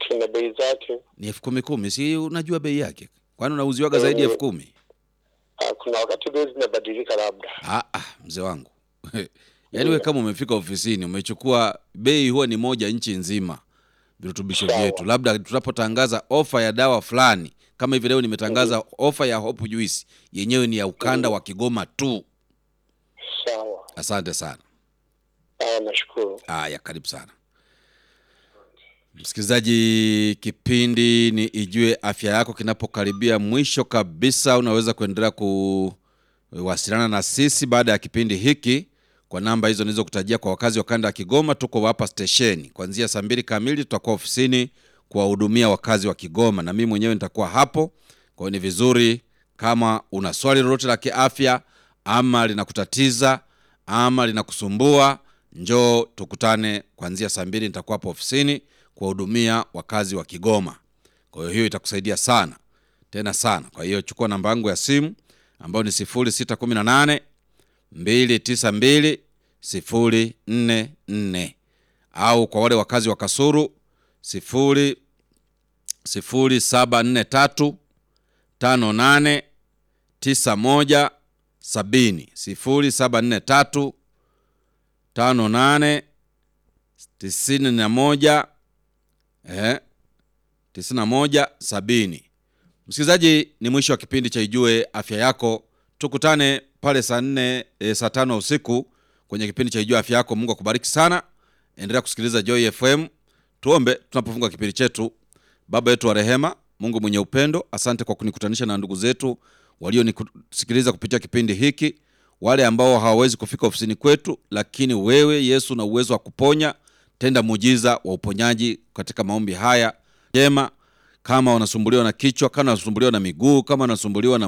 elfu na bei zake. Ni elfu kumi kumi, si unajua bei yake? Kwani unauziwaga zaidi ya Eh. elfu kumi? Ah, kuna wakati bei zinabadilika labda. Ah, ah, mzee wangu yaani we kama umefika ofisini umechukua bei, huwa ni moja nchi nzima virutubisho Sawa. vyetu. Labda tunapotangaza ofa ya dawa fulani, kama hivi leo nimetangaza ofa ya Hope Juice, yenyewe ni ya ukanda wa Kigoma tu. Sawa. Asante sana. Ah, nashukuru. Haya, karibu sana msikilizaji. Kipindi ni Ijue Afya Yako kinapokaribia mwisho kabisa, unaweza kuendelea kuwasiliana na sisi baada ya kipindi hiki kwa namba hizo nilizokutajia. Kwa wakazi wa kanda ya Kigoma, tuko hapa stesheni kuanzia saa mbili kamili, tutakuwa ofisini kuwahudumia wakazi wa Kigoma na mimi mwenyewe nitakuwa hapo. Kwa hiyo ni vizuri kama una swali lolote la kiafya ama linakutatiza ama linakusumbua, njoo tukutane kuanzia saa mbili. Nitakuwa hapo ofisini kuwahudumia wakazi wa Kigoma. Kwa hiyo hiyo itakusaidia sana tena sana. Kwa hiyo chukua namba yangu ya simu ambayo ni 0618 292 044 au kwa wale wakazi wa Kasuru 0 0743 58 91 70 0743 58 91 eh, 91 70. Msikilizaji, ni mwisho wa kipindi cha Ijue Afya Yako. Tukutane pale saa nne e, saa tano usiku kwenye kipindi cha Ijue Afya Yako. Mungu akubariki sana, endelea kusikiliza Joy FM. Tuombe tunapofunga kipindi chetu. Baba yetu wa rehema, Mungu mwenye upendo, asante kwa kunikutanisha na ndugu zetu walionisikiliza kupitia kipindi hiki, wale ambao hawawezi kufika ofisini kwetu, lakini wewe Yesu na uwezo wa kuponya, tenda muujiza wa uponyaji katika maombi haya jema. Kama wanasumbuliwa na kichwa, kama wanasumbuliwa na miguu, kama wanasumbuliwa na